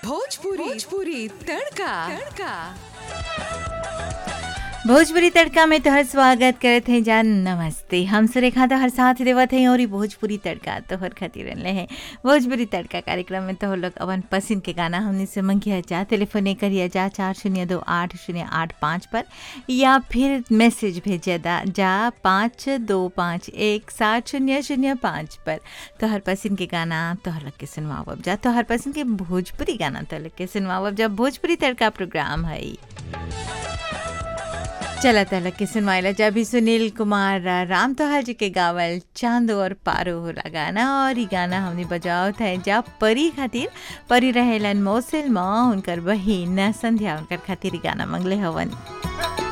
भोजपुरी भोजपुरी तड़का तड़का भोजपुरी तड़का में तोहर स्वागत करत हैं जान नमस्ते हम सुरेखा तोहर साथ देवत हैं और ई भोजपुरी तड़का तोहर खातिर रहले हैं भोजपुरी तड़का कार्यक्रम में तोहर लोग अपन पसंद के गाना हमने से मंगिया जा टेलीफोने करिया जा चार शून्य दो आठ शून्य आठ पाँच पर या फिर मैसेज भेजिया दा जा पाँच दो पाँच एक सात शून्य शून्य पाँच पर तोहर पसंद के गाना तोहर लग के सुनवावब जा तोहर पसंद के भोजपुरी गाना तोहर लग के सुनवावब जा भोजपुरी तड़का प्रोग्राम है ई। चला तलक के सुनवाइला जब भी सुनील कुमार राम तोहर जी के गावल चांद और पारो होला गाना और ई गाना हमने बजाओ था जा परी खातिर परी रहेलन मौसिल माँ उनकर बहिन संध्या उनकर खातिर ई गाना मंगले हवन